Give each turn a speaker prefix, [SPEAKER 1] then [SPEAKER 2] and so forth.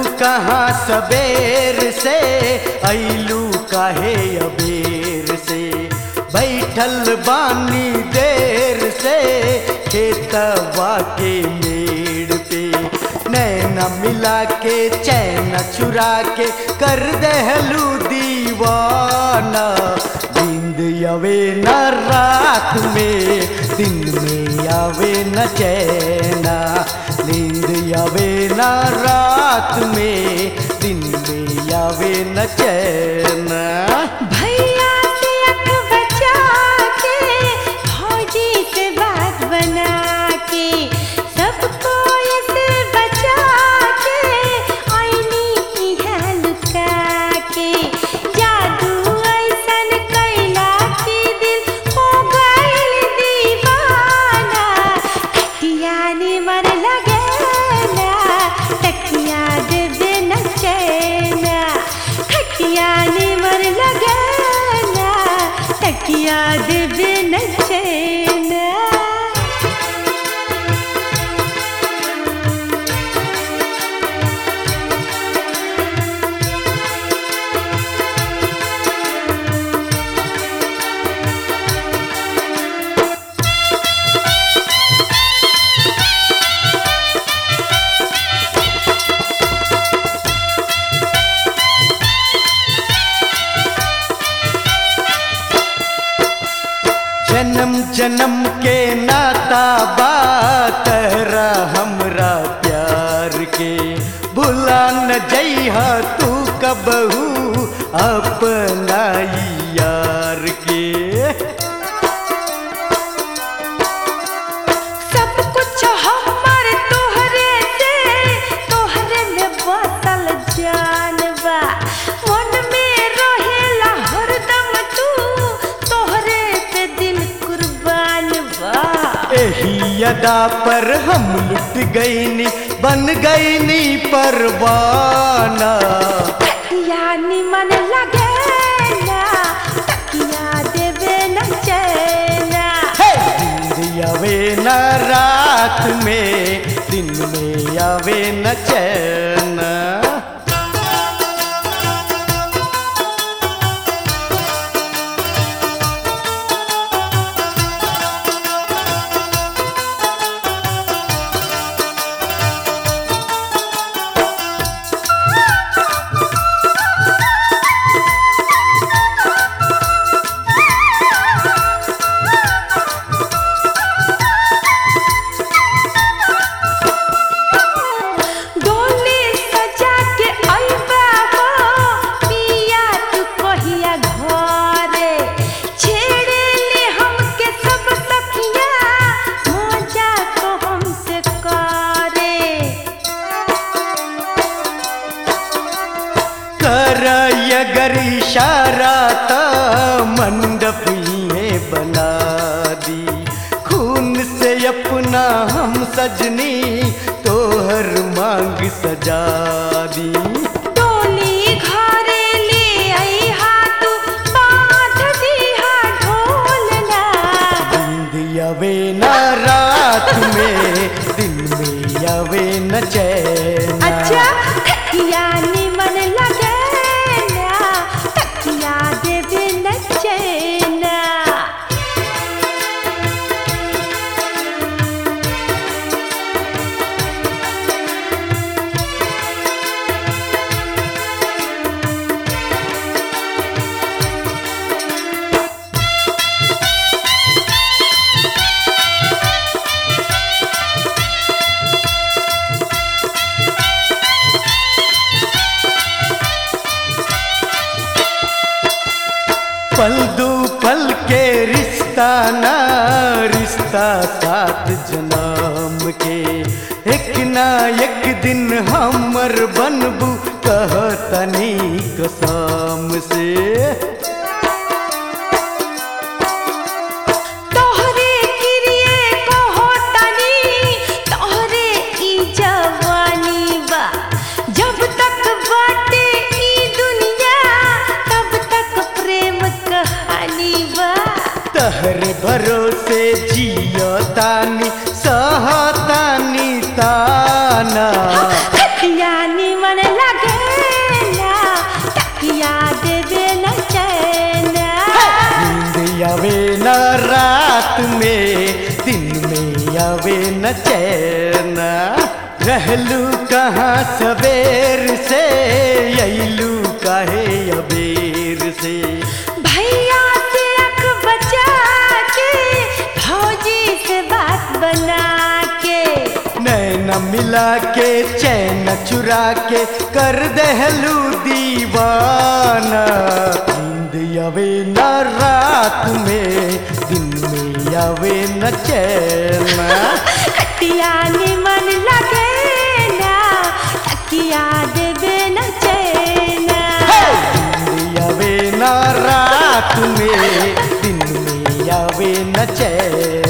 [SPEAKER 1] कहाँ सबेर से ऐलू काहे अबेर से बैठल बानी देर से खेतवा के मेड़ पे नैना मिला के चैन चुरा के कर दहलू दीवाना नींद आवे न रात में दिन में आवे न चैना नींद आवे न रात में दिन में आवे न चैना
[SPEAKER 2] भैया से अख बचा के फौजी से बात बना के सबको इसे बचा के आईनी इहाँ लुका के जादू ऐसन कैला कि दिल हो गइल दीवाना खटिया ने मन लगेला तकिया देवे न चैना खटिया ने मन लगेला तकिया देवे न चैना
[SPEAKER 1] जन्म जन्म के नाता बात हमरा प्यार के भुला न जइहा तू कबहू अपना यार के
[SPEAKER 2] सब कुछ हमर तोहरे से तोहरे में बसल जानबा मन में रहेला हरदम तू तोहरे पे दिल कुर्बान बा
[SPEAKER 1] एही अदा पर हम लुट गईनी बन गईनी परवाना
[SPEAKER 2] तकिया निमन लगेला तकिया देवे न चैना
[SPEAKER 1] हे! नींद आवे न रात में दिन में आवे न चैन
[SPEAKER 2] डोली सजा के अइबा हो पिया तू कहिया घरे छेड़े ले हमके सब सखिया मजा तो हमसे करे
[SPEAKER 1] कर अगर इशारा त मंडप में बना दी खून से अपना हम सजनी तोहर मांग सजा दी
[SPEAKER 2] डोली घरे ले अइहा तू बांध दिहा ढोलना
[SPEAKER 1] नींद आवे न रात में दिन में आवे न चैन
[SPEAKER 2] अच्छा तकिया निमन लगेला तकिया देवे न चैना
[SPEAKER 1] पल दू पल के रिश्ता ना रिश्ता सात जन्म के एक ना एक दिन हमर बनबू कहतनी कसम से
[SPEAKER 2] तोहरे किरिए कहो तनी तोहरे ई जवानी बा जब तक बाटे ई दुनिया तब तक प्रेम कहानी बा
[SPEAKER 1] तहरे भरोसे जियो तानी सहतानी ताना
[SPEAKER 2] खटिया निमन
[SPEAKER 1] रात में दिन में आवे न चैन रहलू कहाँ सवेर से अइलू काहे अबेर से
[SPEAKER 2] भैया से अख बचा के भौजी से बात बना के
[SPEAKER 1] नैन मिला के चैन चुरा के कर दहलू दीवाना नींद आवे न रात में दिन में आवे न चैन
[SPEAKER 2] कटिया निमन लगे ना तकिया देवे न चैना
[SPEAKER 1] नींद आवे न रात में दिन में आवे न चैन